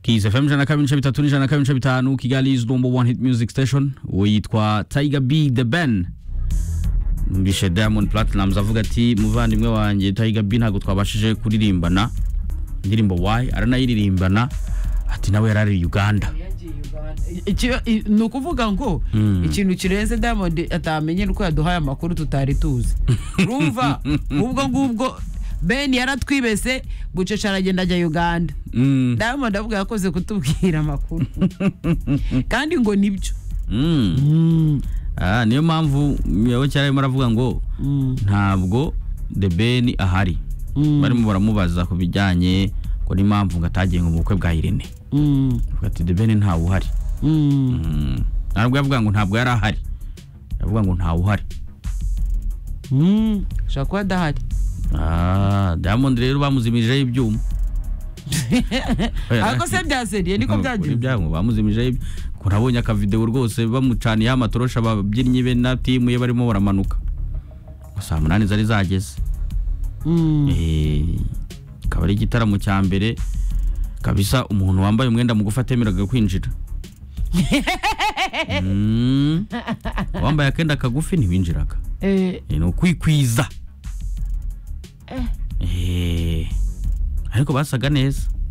kiza fm ijana na kabiri ibice bitatu n'ijana na kabiri ibice bitanu kigali is number one hit music station we yitwa tiger b the ben mbishe diamond platinums avuga ati muvandimwe wanjye tiger b ntabwo twabashije kuririmbana indirimbo y aranayiririmbana ati nawe yarari uganda ni ukuvuga ngo ikintu kirenze diamond atamenye uko yaduhaye amakuru tutari tuzi urumva ubwo ngubwo ben yaratwibese gucesha aragenda ajya uganda Mm. diamond avuga yakoze kutubwira amakuru kandi ngo nibyo Mm. Ah, niyo mpamvu yewe cyari arimo aravuga ngo ntabwo the ben ahari barimo baramubaza ku bijyanye ngo n'impamvu ngo atagiye ngo mu bukwe bwa irene Mm. avuga ati the ben ntawe uhari Mm. Mm. ntabwo yavuga ngo ntabwo yari ahari yavuga ngo ntawe uhari Mm. ashobora kuba adahari Ah, diamond rero bamuzimirijeho ibyuma ariko se byaseriye niko byagiye byabo bamuzimijeho ibyo ko nabonye akavideo rwose bamucaniyeho amatorosha ababyinnyi be na timu ye barimo baramanuka Ngo saa munani zari zageze Mm. Eh, akaba ari igitaramo cya mbere kabisa umuntu wambaye umwenda mugufi atemeraga kwinjira Mm. wambaye akenda kagufi ntiwinjiraga Eh, Eh, ni ukwikwiza Eh, ariko basaga neza